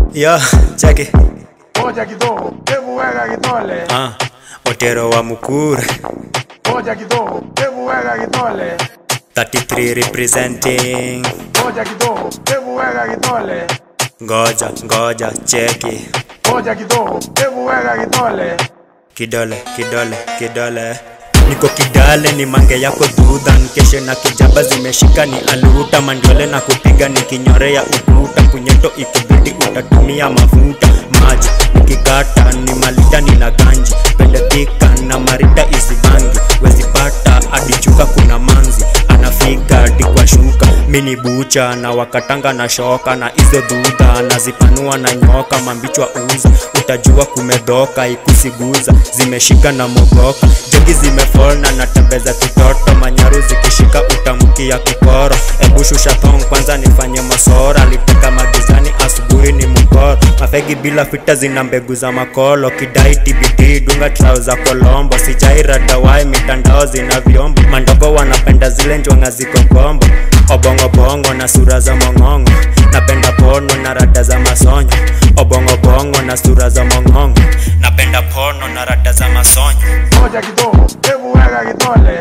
Yo, cheki. Moja kidogo, hebu weka kitole. Ah, Otero wa Mukura. Moja kidogo, hebu weka kitole. 33 representing. Moja kidogo, hebu weka kitole. Ngoja, ngoja, cheki. Moja kidogo, hebu weka kitole. Kidole, kidole, kidole. Niko kidale ni mange yako dhudha nkeshe na kijaba zimeshika ni aluta mandole na kupiga nikinyorea ukuta punyeto ikibidi utatumia mafuta maji nikikata ni malita nina ganji pendepika na marita isibangi wezipata adichuka kuna manzi anafika hadi kwa shuka mini bucha na wakatanga na shoka na hizo dhudha nazipanua na nyoka mambichwa uza utajua kumedhoka ikusiguza zimeshika na mogoka jogi zimefol na natembeza kitoto manyaru zikishika utamkia kikoro ebushusha thong kwanza nifanye masora liteka magizani asubuhi ni mkoro mafegi bila fita zina mbegu za makolo kidai tbd dunga trao za kolombo sijairadawai mitandao zina vyombo mandogo wanapenda zile njonga ziko kombo obongobongo na sura za mong'ongo napenda pono na rada za masonyo obongobongo na sura za mong'ongo napenda pono na rada za masonyo Moja kidogo, hebu weka kitole.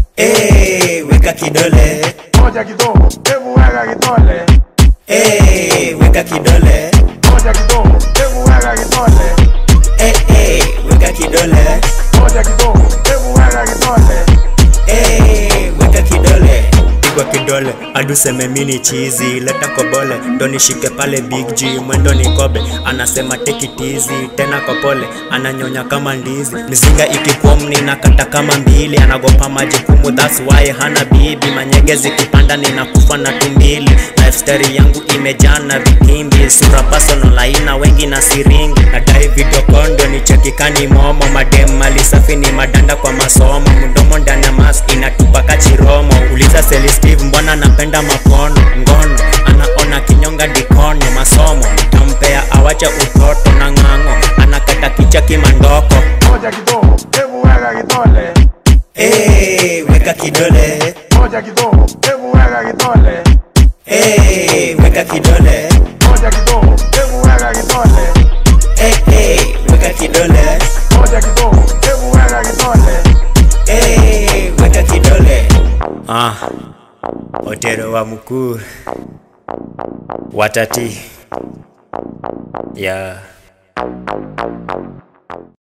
hey, weka kidole Moja kidogo, hebu weka kitole. hey, weka kidole Moja kidogo, hebu weka kitole. hey, hey, weka kidole Moja kidogo, hebu weka kitole. hey, weka kidole pigwa kidole aduseme mini chizi leta kobole ndo nishike pale big g mwendo ni kobe anasema tekitizi tena kopole ananyonya kama ndizi mizinga ikikwom ninakata kama mbili anagopa majukumu thats why hana bibi manyege zikipanda ninakufa na tumbili lifestyle yangu imejaa na vikimbi sura personal aina wengi na siringi nadai video kondo ni chekikani momo madem mali safi ni madanda kwa masomo mdomo ndani ya mask inatupaka chiromo uliza Seli Steve mbona napenda makono ngono anaona kinyonga dikono masomo tampea awache utoto na ng'ang'o anakata kicha kimandoko Moja kidogo, hebu weka kitole. hey, weka kidole Moja kidogo, hebu weka kitole. hey, weka kidole Moja kidogo, hebu weka kitole. hey, hey, weka kidole Moja kidogo, hebu weka kitole. hey, weka kidole ah, Otero wa Mukuru watati yeah.